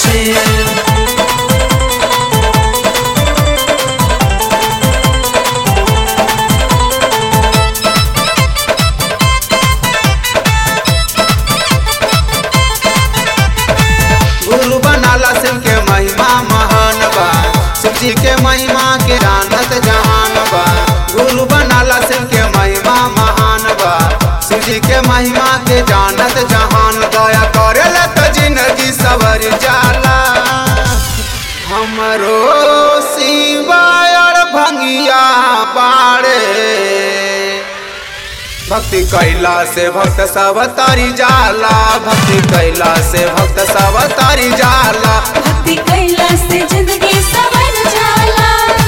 शिव गुरु बनाला शिव के महिमा महान बा शिव जी के महिमा के जानत जहान बा गुरु बनाला शिव के महिमा महान बा शिव जी के महिमा के जानत जहान दया करेला तो जिंदगी सवर जाला हमरो शिवाय और भंगिया बाड़े भक्ति कैला से भक्त सब तारी जाला भक्ति कैला से भक्त सब तारी जाला भक्ति कैला से जिंदगी सवर जाला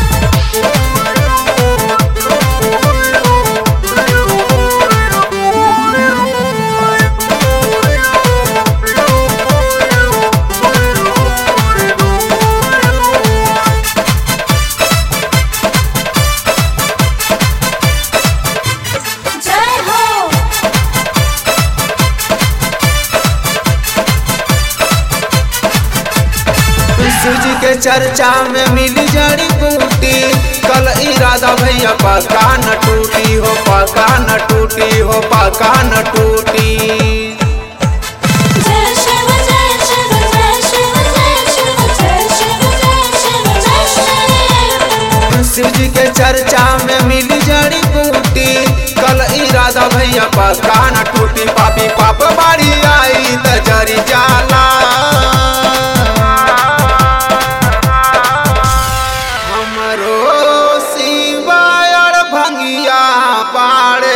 जय हो शिव जी के चर्चा में मिली जड़ी बूटी कल इरादा भैया पका न टूटी हो पका न टूटी हो पका न टूटी जय शिव जय शिव जय शिव जय शिव जय शिव जय शिव जय शिव शिव जी के चर्चा में मिली जड़ी बूटी कल इरादा भैया पका न टूटी पापी पाप बाड़ी आई त जरी जाला हमरो शिवाय और भंगिया पाड़े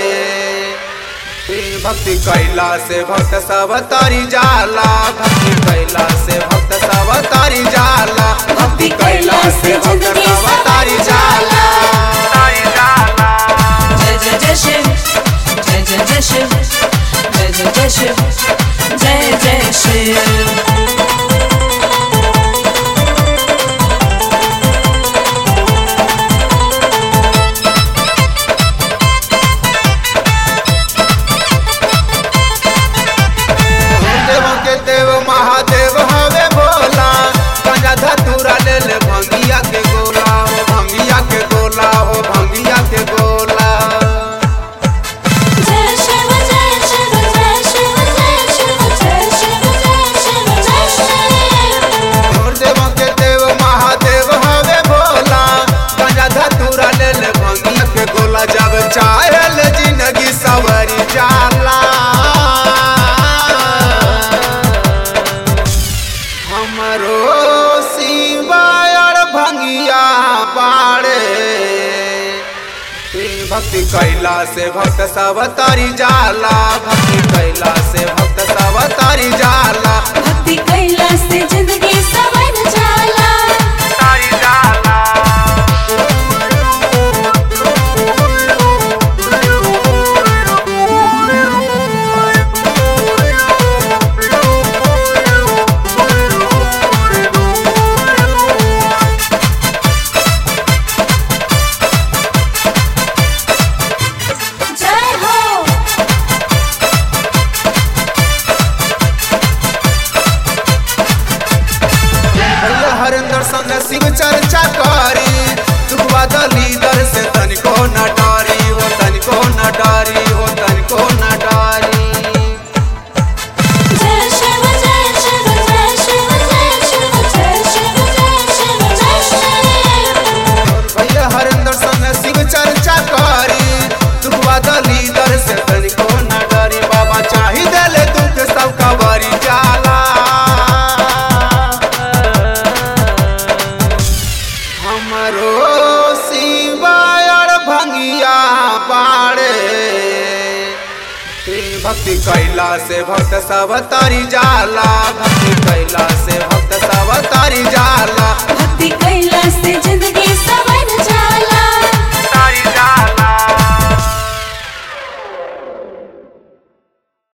भक्ति कैला से भक्त सब तारी जाला भक्ति कैला से भक्त सब तारी जाला भक्ति कैला से भक्त सब तारी जाला तारी जाला जय जय जय शिव जय जय जय शिव जय जय जय शिव जय जय शिव देवों के देव महादेव हवे भोला गंजा धतूरा ले ले भंगिया के गोला हो भंगिया के गोला हो भंगिया के गोला जय शिव जय शिव जय शिव जय शिव जय शिव जय शिव जय शिव और देवों के देव महादेव हवे भोला गंजा धतूरा ले ले भंगिया के गोला जब चाहे ले जिंदगी सवरी जाला हमरो शिवाय और भंगिया पाड़े भक्ति कैला से भक्त सब तारी जाला भक्ति कैला से भक्त सब तारी जाला भक्ति कैला से जिंदगी सवर जाला तारी जाला जय हो भैया हरिंदर संग शिव चर्चा करी दुखवा दलीदर से तनिको न डारी हो तनिको न डारी हो तनिको न डारी जय शिव जय शिव जय शिव जय शिव जय शिव जय शिव जय शिव भैया हरिंदर संग शिव चर्चा करी दुखवा दलीदर से तनिको न डारी बाबा चाही देले दुख सब कबरी जाला हमरो शिवाय और भंगिया पाड़े भक्ति कैला से भक्त सब तारी जाला भक्ति कैला से भक्त सब तारी जाला भक्ति कैला से जिंदगी सवर